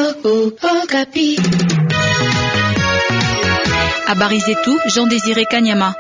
Habari zetu Jean Désiré Kanyama.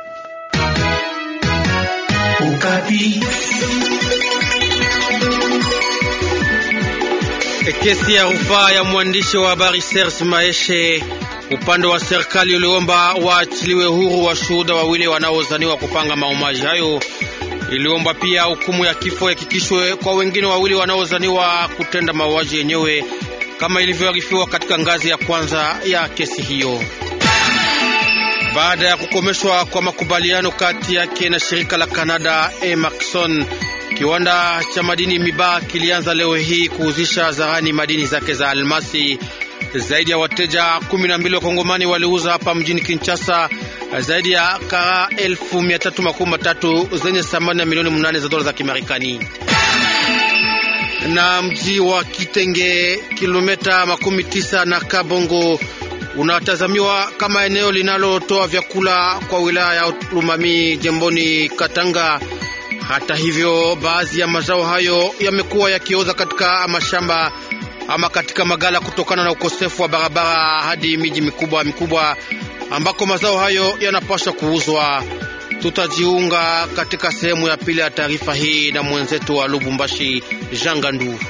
Kesi ya rufaa ya mwandishi wa habari Serge Maeshe, upande wa serikali uliomba waachiliwe huru washuhuda wawili wanaozaniwa kupanga mauaji hayo. Iliomba pia hukumu ya kifo hakikishwe kwa wengine wawili wanaozaniwa kutenda mauaji yenyewe kama ilivyoarifiwa katika ngazi ya kwanza ya kesi hiyo. Baada ya kukomeshwa kwa makubaliano kati yake na shirika la Canada Emerson, kiwanda cha madini Miba kilianza leo hii kuuzisha zarani madini zake za almasi. Zaidi ya wateja kumi na mbili wa Kongomani waliuza hapa mjini Kinshasa zaidi ya kara elfu mia tatu makumi matatu zenye thamani ya milioni mnane za dola za Kimarekani. Na mji wa Kitenge, kilomita makumi tisa na Kabongo, unatazamiwa kama eneo linalotoa vyakula kwa wilaya ya Lumami jemboni Katanga. Hata hivyo, baadhi ya mazao hayo yamekuwa yakioza katika mashamba ama katika magala kutokana na ukosefu wa barabara hadi miji mikubwa mikubwa ambako mazao hayo yanapaswa kuuzwa. Tutajiunga katika sehemu ya pili ya taarifa hii na mwenzetu wa Lubumbashi, Jean Gandu.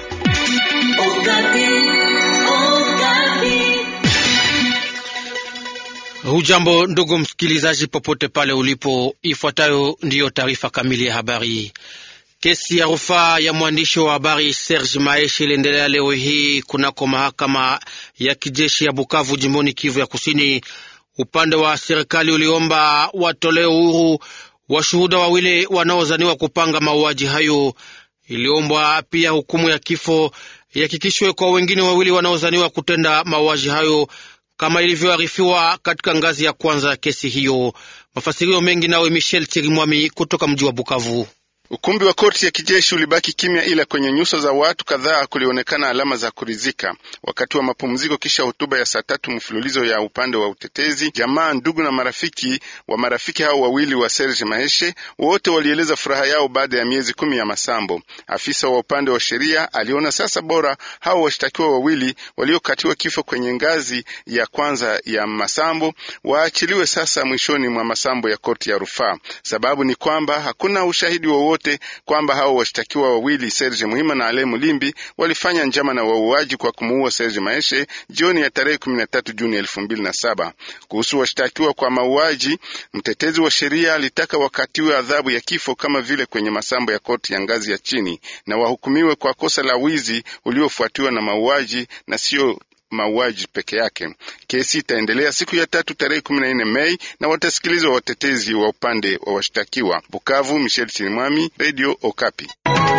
Hujambo ndugu msikilizaji, popote pale ulipo, ifuatayo ndiyo taarifa kamili ya habari. Kesi ya rufaa ya mwandishi wa habari Serge Maeshi iliendelea leo hii kunako mahakama ya kijeshi ya Bukavu, jimboni Kivu ya Kusini. Upande wa serikali uliomba watolee uhuru washuhuda wawili wanaozaniwa kupanga mauaji hayo. Iliombwa pia hukumu ya kifo ihakikishwe kwa wengine wawili wanaozaniwa kutenda mauaji hayo kama ilivyoarifiwa katika ngazi ya kwanza ya kesi hiyo. Mafasirio mengi nawe Michel Chirimwami kutoka mji wa Bukavu. Ukumbi wa korti ya kijeshi ulibaki kimya, ila kwenye nyuso za watu kadhaa kulionekana alama za kuridhika. Wakati wa mapumziko kisha hotuba ya saa tatu mfululizo ya upande wa utetezi, jamaa, ndugu na marafiki wa marafiki hao wawili wa Serge Maheshe wote walieleza furaha yao baada ya miezi kumi ya masambo. Afisa wa upande wa sheria aliona sasa bora hao washtakiwa wawili waliokatiwa kifo kwenye ngazi ya kwanza ya masambo waachiliwe sasa mwishoni mwa masambo ya korti ya rufaa. Sababu ni kwamba hakuna ushahidi wowote kwamba hao washtakiwa wawili Serge Muhima na Ale Mulimbi walifanya njama na wauaji kwa kumuua Serge Maeshe jioni ya tarehe 13 Juni 2007. Kuhusu washtakiwa kwa mauaji, mtetezi wa sheria alitaka wakatiwe adhabu ya kifo kama vile kwenye masambo ya koti ya ngazi ya chini na wahukumiwe kwa kosa la wizi uliofuatiwa na mauaji na sio mauaji peke yake. Kesi itaendelea siku ya tatu tarehe kumi na nne Mei na watasikilizwa watetezi wa upande wa washtakiwa. Bukavu, Michel Chirimwami, Radio Okapi.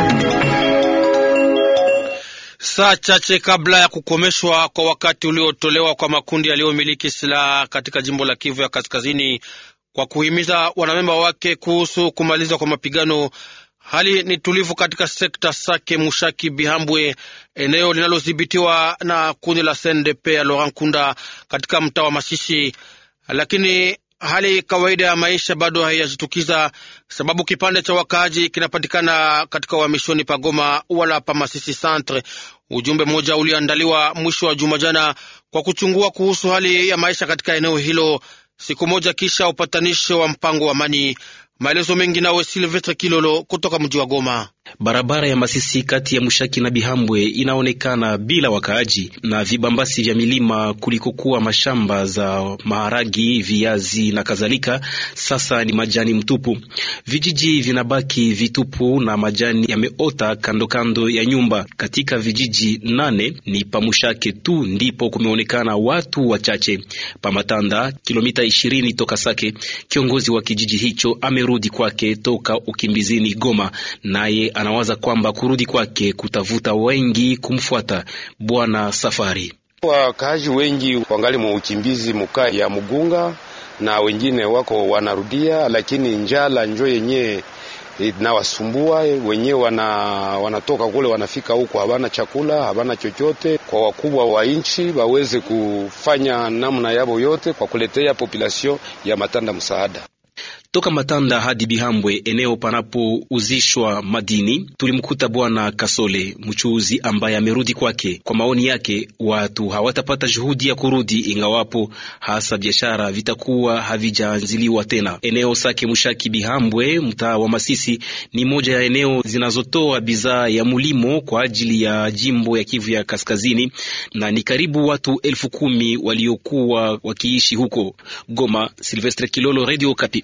Saa chache kabla ya kukomeshwa kwa wakati uliotolewa kwa makundi yaliyomiliki silaha katika jimbo la Kivu ya Kaskazini kwa kuhimiza wanamemba wake kuhusu kumalizwa kwa mapigano Hali ni tulivu katika sekta Sake Mushaki Bihambwe, eneo linalodhibitiwa na kundi la CNDP ya Laurent Kunda katika mtaa wa Masisi, lakini hali kawaida ya maisha bado haijajitukiza, sababu kipande cha wakaaji kinapatikana katika uhamishoni pagoma wala pa Masisi Centre. Ujumbe mmoja uliandaliwa mwisho wa juma jana kwa kuchungua kuhusu hali ya maisha katika eneo hilo, siku moja kisha upatanisho wa mpango wa amani. Maelezo mengi nawe Silvestre Kilolo kutoka mji wa Goma. Barabara ya Masisi kati ya Mushaki na Bihambwe inaonekana bila wakaaji na vibambasi vya milima kulikokuwa mashamba za maharagi, viazi na kadhalika, sasa ni majani mtupu. Vijiji vinabaki vitupu na majani yameota kando kando ya nyumba. Katika vijiji nane ni Pamushake tu ndipo kumeonekana watu wachache. Pamatanda, kilomita ishirini toka Sake, kiongozi wa kijiji hicho amerudi kwake toka ukimbizini Goma, naye anawaza kwamba kurudi kwake kutavuta wengi kumfuata. Bwana Safari: wakaaji wengi wangali mwa ukimbizi mukaa ya Mugunga na wengine wako wanarudia, lakini njala njo yenyewe inawasumbua wenyewe, wana, wanatoka kule wanafika huko habana chakula habana chochote. Kwa wakubwa wa nchi waweze kufanya namna yabo yote kwa kuletea population ya Matanda msaada. Toka Matanda hadi Bihambwe, eneo panapouzishwa madini, tulimkuta bwana Kasole mchuuzi ambaye amerudi kwake. Kwa maoni yake, watu hawatapata juhudi ya kurudi ingawapo hasa biashara vitakuwa havijaanziliwa tena. Eneo Sake Mushaki Bihambwe, mtaa wa Masisi, ni moja ya eneo zinazotoa bidhaa ya mulimo kwa ajili ya jimbo ya Kivu ya Kaskazini, na ni karibu watu elfu kumi waliokuwa wakiishi huko. Goma, Silvestre Kilolo, Radio Kapi.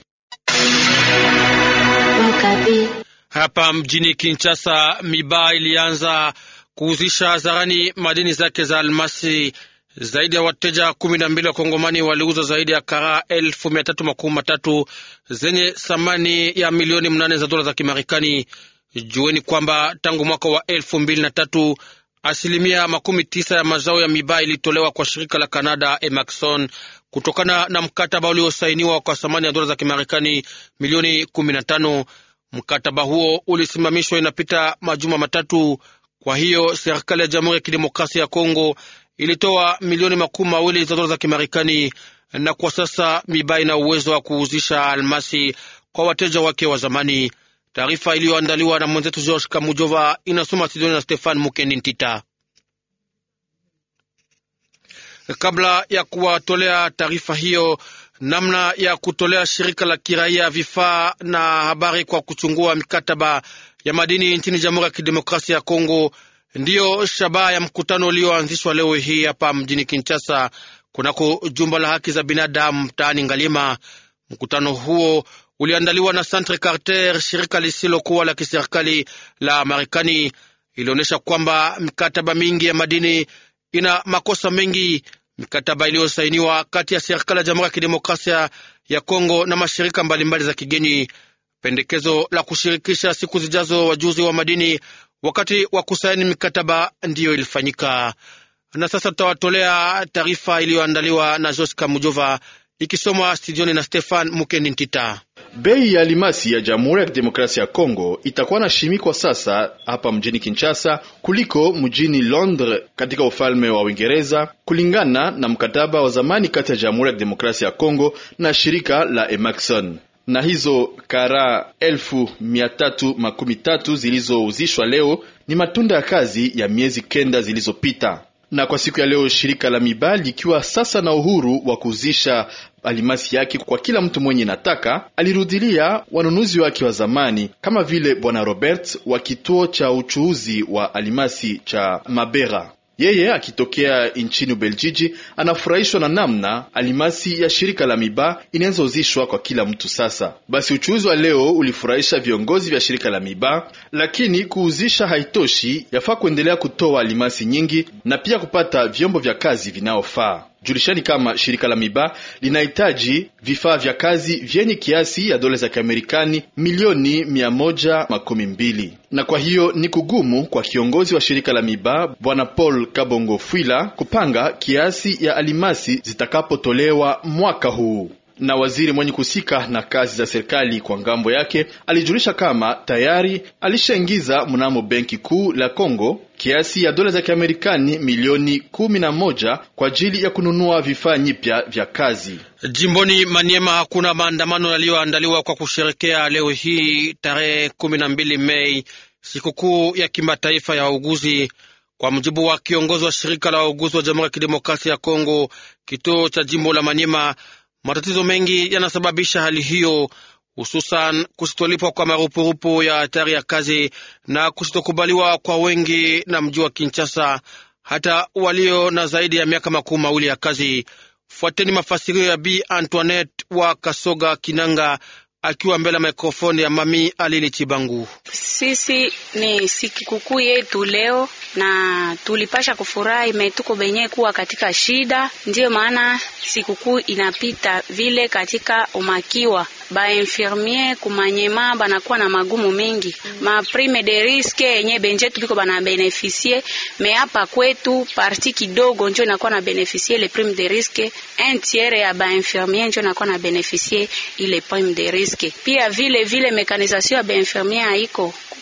Hapa mjini Kinshasa, Miba ilianza kuuzisha hadharani madini zake za almasi. Zaidi ya wateja kumi na mbili wa Kongomani waliuza zaidi ya karaa elfu mia tatu makumi matatu zenye thamani ya milioni mnane za dola za Kimarekani. Jueni kwamba tangu mwaka wa elfu mbili na tatu asilimia makumi tisa ya mazao ya Miba ilitolewa kwa shirika la Canada Emerson kutokana na mkataba uliosainiwa kwa thamani ya dola za Kimarekani milioni kumi na tano. Mkataba huo ulisimamishwa inapita majuma matatu. Kwa hiyo serikali ya Jamhuri ya Kidemokrasia ya Kongo ilitoa milioni makumi mawili za dola za Kimarekani, na kwa sasa Miba ina uwezo wa kuuzisha almasi kwa wateja wake wa zamani. Taarifa iliyoandaliwa na mwenzetu George Kamujova inasoma studioni na Stefan Mukendi Ntita. Kabla ya kuwatolea taarifa hiyo, namna ya kutolea shirika la kiraia vifaa na habari kwa kuchungua mikataba ya madini nchini Jamhuri ya Kidemokrasia ya Kongo ndiyo shabaha ya mkutano ulioanzishwa leo hii hapa mjini Kinshasa, kunako jumba la haki za binadamu mtaani Ngalima. Mkutano huo uliandaliwa na Centre Carter, shirika lisilokuwa la kiserikali la Marekani. Ilionyesha kwamba mikataba mingi ya madini ina makosa mengi. Mikataba iliyosainiwa kati ya serikali ya Jamhuri ya Kidemokrasia ya Kongo na mashirika mbalimbali za kigeni. Pendekezo la kushirikisha siku zijazo wajuzi wa madini wakati wa kusaini mikataba ndiyo ilifanyika. Na sasa tutawatolea taarifa iliyoandaliwa na Jos Kamujova ikisomwa studioni na Stefan Mukendi Ntita. Bei ya alimasi ya Jamhuri ya Kidemokrasia ya Kongo itakuwa na shimikwa sasa hapa mjini Kinshasa kuliko mjini Londres katika ufalme wa Uingereza, kulingana na mkataba wa zamani kati ya Jamhuri ya Kidemokrasia ya Kongo na shirika la Emerson na hizo kara elfu mia tatu makumi tatu zilizouzishwa leo ni matunda ya kazi ya miezi kenda zilizopita. Na kwa siku ya leo shirika la Miba likiwa sasa na uhuru wa kuuzisha alimasi yake kwa kila mtu mwenye nataka, alirudilia wanunuzi wake wa zamani kama vile bwana Robert wa kituo cha uchuuzi wa alimasi cha Mabera. Yeye akitokea nchini Ubeljiji anafurahishwa na namna alimasi ya shirika la Miba inaanza uzishwa kwa kila mtu sasa. Basi uchuuzi wa leo ulifurahisha viongozi vya shirika la Miba, lakini kuuzisha haitoshi, yafaa kuendelea kutoa alimasi nyingi na pia kupata vyombo vya kazi vinaofaa. Julishani kama shirika la Miba linahitaji vifaa vya kazi vyenye kiasi ya dola za Kiamerikani milioni mia moja makumi mbili na kwa hiyo ni kugumu kwa kiongozi wa shirika la Miba bwana Paul Kabongo Fwila kupanga kiasi ya alimasi zitakapotolewa mwaka huu na waziri mwenye kusika na kazi za serikali kwa ngambo yake alijulisha kama tayari alishaingiza mnamo benki kuu la Kongo kiasi ya dola za Kiamerikani milioni kumi na moja kwa ajili ya kununua vifaa nyipya vya kazi. Jimboni Maniema hakuna maandamano yaliyoandaliwa kwa kusherekea leo hii tarehe kumi na mbili Mei, sikukuu ya kimataifa ya wauguzi. Kwa mujibu wa kiongozi wa shirika la wauguzi wa Jamhuri ya Kidemokrasia ya Kongo, kituo cha jimbo la Maniema, matatizo mengi yanasababisha hali hiyo, hususan kusitolipwa kwa marupurupu ya hatari ya kazi na kusitokubaliwa kwa wengi na mji wa Kinshasa, hata walio na zaidi ya miaka makumi mawili ya kazi. Fuateni mafasirio ya Bi Antoinette wa Kasoga Kinanga akiwa mbele ya mikrofoni ya Mami Alili Chibangu. Sisi ni sikukuu yetu leo na tulipasha kufurahi, metuko benye kuwa katika shida, ndiyo maana sikukuu inapita vile katika umakiwa ba infirmier kumanyema banakuwa na magumu mengi, ma prime de risque yenye benje tuliko bana beneficie me hapa kwetu parti kidogo njo inakuwa na beneficie le prime de risque, un tiers ya ba infirmier njo inakuwa na beneficie ile prime de risque. Pia vile vile mekanisation ya ba infirmier haiko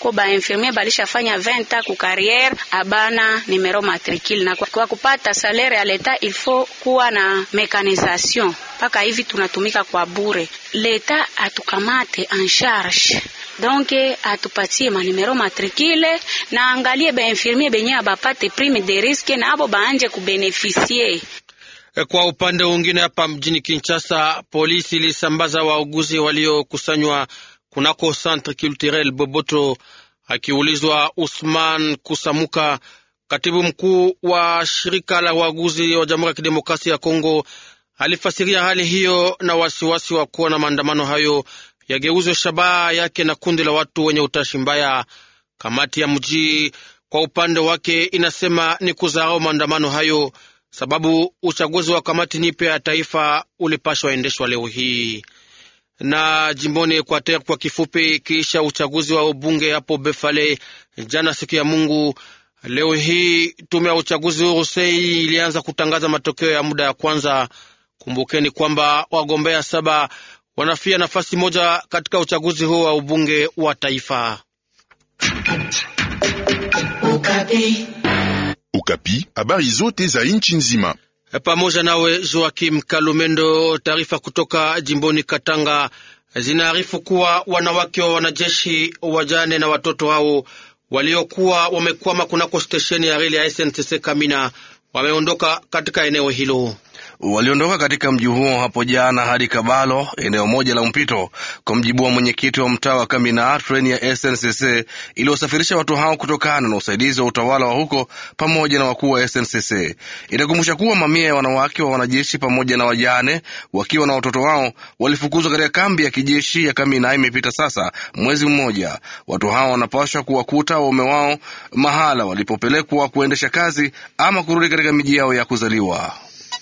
kuko ba infirmier balishafanya 20 ans ku carrière abana numero matricule, na kwa, kwa kupata salaire ya leta il faut kuwa na mekanisation. Mpaka hivi tunatumika kwa bure, leta atukamate en charge donc atupatie manumero matricule na angalie ba infirmier benye abapate prime de risque na abo baanje kubenefisie. Kwa upande mwingine, hapa mjini Kinshasa, polisi ilisambaza wauguzi waliokusanywa kunako Centre Culturel Boboto. Akiulizwa, Usman Kusamuka, katibu mkuu wa shirika la wauguzi wa Jamhuri ya Kidemokrasia ya Kongo, alifasiria hali hiyo na wasiwasi wa kuwa na maandamano hayo yageuzwe shabaha yake na kundi la watu wenye utashi mbaya. Kamati ya mji kwa upande wake inasema ni kuzarau maandamano hayo, sababu uchaguzi wa kamati nipya ya taifa ulipashwa endeshwa leo hii. Na jimboni Equateur kwa kifupi, kisha uchaguzi wa ubunge hapo Befale jana siku ya Mungu, leo hii tume ya uchaguzi huru sei ilianza kutangaza matokeo ya muda ya kwanza. Kumbukeni kwamba wagombea saba wanafia nafasi moja katika uchaguzi huo wa ubunge wa taifa. Ukapi, Ukapi, habari zote za nchi nzima pamoja nawe Joakim Kalumendo. Taarifa kutoka jimboni Katanga zinaarifu kuwa wanawake wa wanajeshi wajane na watoto hao waliokuwa wamekwama kunako stesheni ya reli ya SNCC Kamina wameondoka katika eneo hilo waliondoka katika mji huo hapo jana hadi Kabalo, eneo moja la mpito. Kwa mjibu wa mwenyekiti wa mtaa wa Kamina, treni ya SNCC iliyosafirisha watu hao kutokana na usaidizi wa utawala wa huko pamoja na wakuu wa SNCC. Itakumbusha kuwa mamia ya wanawake wa wanajeshi pamoja na wajane wakiwa na watoto wao walifukuzwa katika kambi ya kijeshi ya Kamina. Imepita sasa mwezi mmoja. Watu hao wanapaswa kuwakuta waume wao mahala walipopelekwa kuendesha kazi ama kurudi katika miji yao ya kuzaliwa.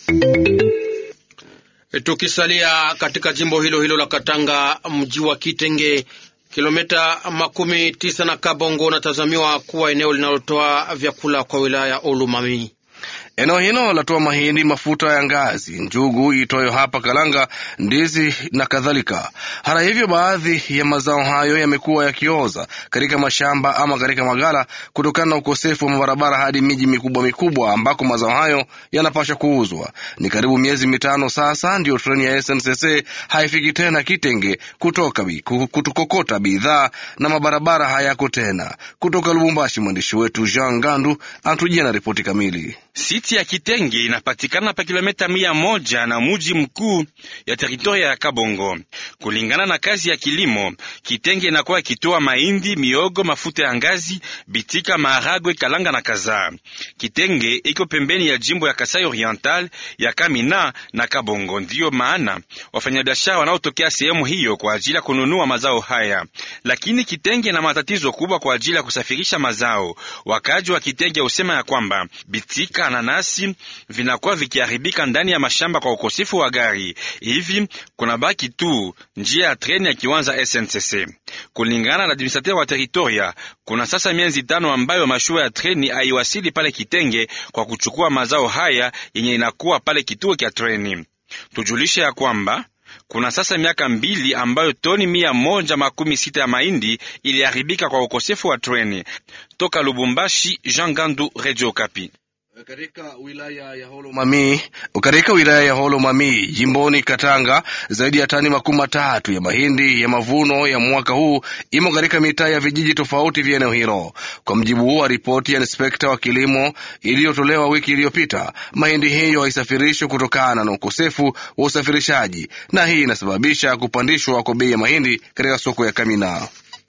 Tukisalia katika jimbo hilo hilo la Katanga, mji wa Kitenge, kilomita makumi tisa na Kabongo, unatazamiwa kuwa eneo linalotoa vyakula kwa wilaya ya Olumami. Eneo hilo latoa mahindi, mafuta ya ngazi, njugu itoyo hapa kalanga, ndizi na kadhalika. Hata hivyo, baadhi ya mazao hayo yamekuwa yakioza katika mashamba ama katika magala kutokana na ukosefu wa mabarabara hadi miji mikubwa mikubwa ambako mazao hayo yanapaswa kuuzwa. Ni karibu miezi mitano sasa ndiyo treni ya SNCC haifiki tena Kitenge kutoka kutukokota bidhaa na mabarabara hayako tena. Kutoka Lubumbashi, mwandishi wetu Jean Gandu anatujia na ripoti kamili. Siti ya Kitenge inapatikana pa kilomita mia moja na muji mkuu ya teritoria ya Kabongo. Kulingana na kazi ya kilimo, Kitenge inakuwa ikitoa mahindi, miogo, mafuta ya ngazi, bitika, maharagwe, kalanga na kadhaa. Kitenge iko pembeni ya jimbo ya Kasai Oriental ya Kamina na Kabongo. Ndiyo maana wafanyabiashara wanaotokea sehemu hiyo kwa ajili ya kununua mazao haya, lakini Kitenge na matatizo kubwa kwa ajili ya kusafirisha mazao. Wakaji wa Kitenge husema ya kwamba bitika nanasi vinakuwa vikiharibika ndani ya mashamba kwa ukosefu wa gari. Hivi kuna baki tu njia ya treni ya kiwanza SNCC. Kulingana na administrateur wa teritoria, kuna sasa miezi tano ambayo mashua ya treni haiwasili pale Kitenge kwa kuchukua mazao haya yenye inakuwa pale kituo cha treni. Tujulishe ya kwamba kuna sasa miaka mbili ambayo toni mia moja makumi sita ya mahindi iliharibika kwa ukosefu wa treni. Toka Lubumbashi, Jean Gandu, Radio Okapi. Katika wilaya ya Holomami, katika wilaya ya Holomami jimboni Katanga, zaidi ya tani makumi matatu ya mahindi ya mavuno ya mwaka huu imo katika mitaa ya vijiji tofauti vya eneo hilo. Kwa mjibu wa ripoti ya inspekta wa kilimo iliyotolewa wiki iliyopita, mahindi hiyo haisafirishwi kutokana na ukosefu wa usafirishaji, na hii inasababisha kupandishwa kwa bei ya mahindi katika soko ya Kamina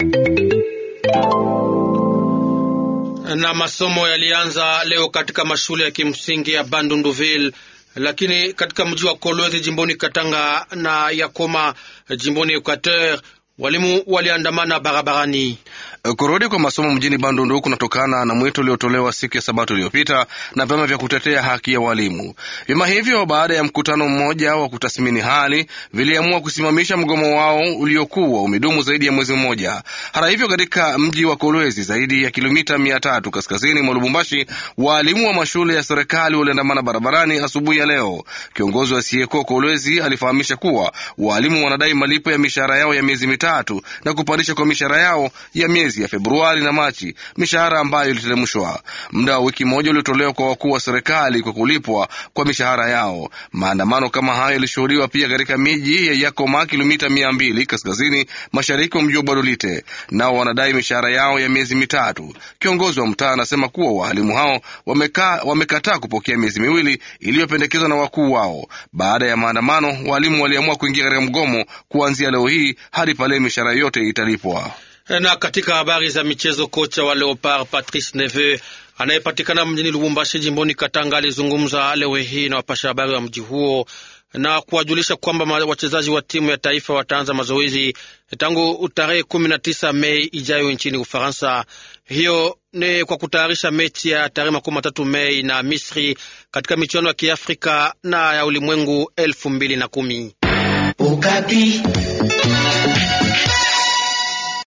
na masomo yalianza leo katika mashule ya kimsingi ya Bandunduville, lakini katika mji wa Kolwezi jimboni Katanga na Yakoma jimboni Equateur walimu waliandamana barabarani. Kurudi kwa masomo mjini Bandundu kunatokana na mwito uliotolewa siku ya Sabato iliyopita na vyama vya kutetea haki ya walimu. Vyama hivyo baada ya mkutano mmoja wa kutathmini hali viliamua kusimamisha mgomo wao uliokuwa umedumu zaidi ya mwezi mmoja. Hata hivyo, katika mji wa Kolwezi, zaidi ya kilomita mia tatu kaskazini mwa Lubumbashi, waalimu wa mashule ya serikali waliandamana barabarani asubuhi ya leo. Kiongozi wa Sieko Kolwezi alifahamisha kuwa waalimu wanadai malipo ya mishahara yao ya miezi mitatu na kupandisha kwa mishahara yao ya miezi miezi ya Februari na Machi, mishahara ambayo iliteremshwa. Muda wa wiki moja uliotolewa kwa wakuu wa serikali kwa kulipwa kwa mishahara yao. Maandamano kama hayo yalishuhudiwa pia katika miji ya Yakoma, kilomita mia mbili kaskazini mashariki wa mji wa Badolite. Nao wanadai mishahara yao ya miezi mitatu. Kiongozi wa mtaa anasema kuwa wahalimu hao wameka, wamekataa kupokea miezi miwili iliyopendekezwa na wakuu wao. Baada ya maandamano, walimu waliamua kuingia katika mgomo kuanzia leo hii hadi pale mishahara yote italipwa. Na katika habari za michezo, kocha wa Leopard Patrice Neve anayepatikana mjini Lubumbashi jimboni Katanga alizungumza leo hii na wapasha habari wa mji huo na kuwajulisha kwamba wachezaji wa timu ya taifa wataanza mazoezi tangu tarehe kumi na tisa Mei ijayo nchini Ufaransa. Hiyo ni kwa kutayarisha mechi ya tarehe makumi matatu Mei na Misri katika michuano ya Kiafrika na ya ulimwengu elfu mbili na kumi.